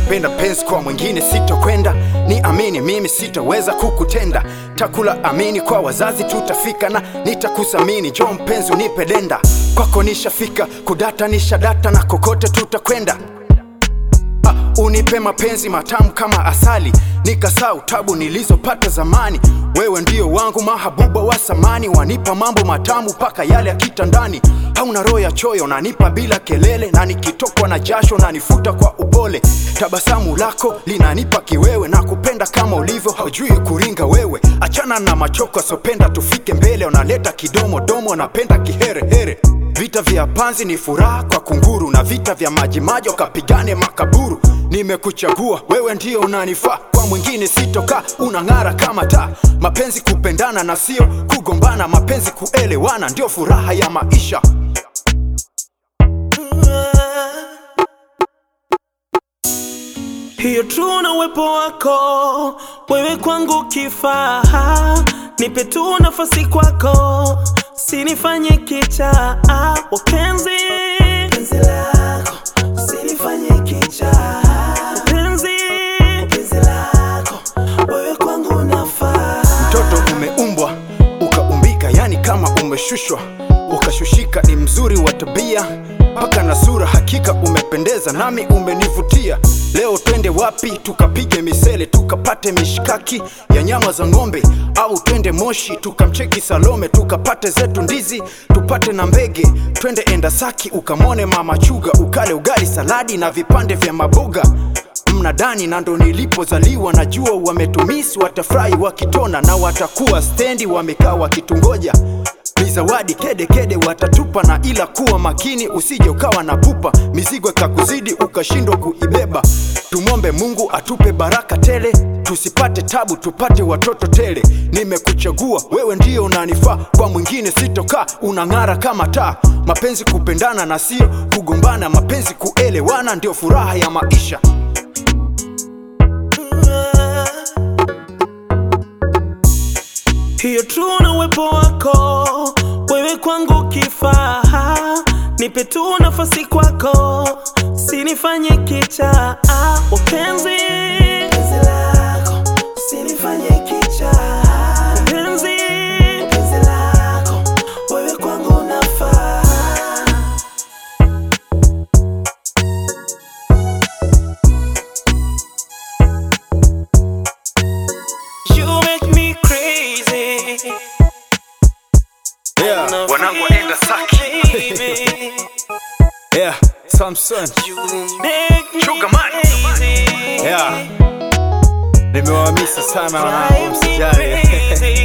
kupenda penzi kwa mwingine sitokwenda ni amini mimi sitaweza kukutenda takula amini kwa wazazi tutafika na nitakusamini jo mpenzi unipe denda kwako nishafika kudata nishadata na kokote tutakwenda Ah, unipe mapenzi matamu kama asali nikasau tabu nilizopata zamani wewe ndio wangu mahabuba wa samani wanipa mambo matamu paka yale ya kitandani hauna roho ya choyo nanipa bila kelele na nikitokwa na jasho nanifuta kwa upole tabasamu lako linanipa kiwewe na kupenda kama ulivyo haujui kuringa wewe achana na machoko asopenda tufike mbele unaleta kidomo domo napenda kiherehere Vita vya panzi ni furaha kwa kunguru na vita vya majimaji wakapigane makaburu. Nimekuchagua wewe ndio unanifaa, kwa mwingine sitoka, unang'ara kama taa. Mapenzi kupendana na sio kugombana, mapenzi kuelewana ndio furaha ya maisha. hiyo tu na uwepo wako wewe kwangu kifaa, nipe tu nafasi kwako, sinifanye kicha wapenzi penzi lako, sinifanye kicha penzi penzi lako, wewe kwangu nafaa Mtoto umeumbwa ukaumbika, yani kama umeshushwa ukashushika, ni mzuri wa tabia mpaka na sura, hakika umependeza nami umenivutia. Leo twende wapi? Tukapige misele, tukapate mishkaki ya nyama za ng'ombe, au twende Moshi tukamcheki Salome, tukapate zetu ndizi, tupate na mbege. Twende Endasaki ukamwone mama Chuga, ukale ugali, saladi na vipande vya maboga mnadani na ndo nilipozaliwa najua wametumisi watafurahi wakitona na watakuwa stendi wamekaa wakitungoja ni zawadi kede kede watatupa na ila kuwa makini usije ukawa na pupa mizigo ikakuzidi ukashindwa kuibeba tumwombe mungu atupe baraka tele tusipate tabu tupate watoto tele nimekuchagua wewe ndio unanifaa kwa mwingine sitokaa unang'ara kama taa mapenzi kupendana na sio kugombana mapenzi kuelewana ndio furaha ya maisha hiyo tu na uwepo wako wewe kwangu kifaa, nipe tu nafasi kwako, sinifanye kicha wapenzi penzi lako, sinifanye kicha penzi penzi lako, wewe kwangu nafaa You make me crazy. yeah, wanangu waenda saki Baby, yeah, Samson you make me Sugar man. crazy. yeah. nimewamisi sana wanangu Drive me msijali crazy.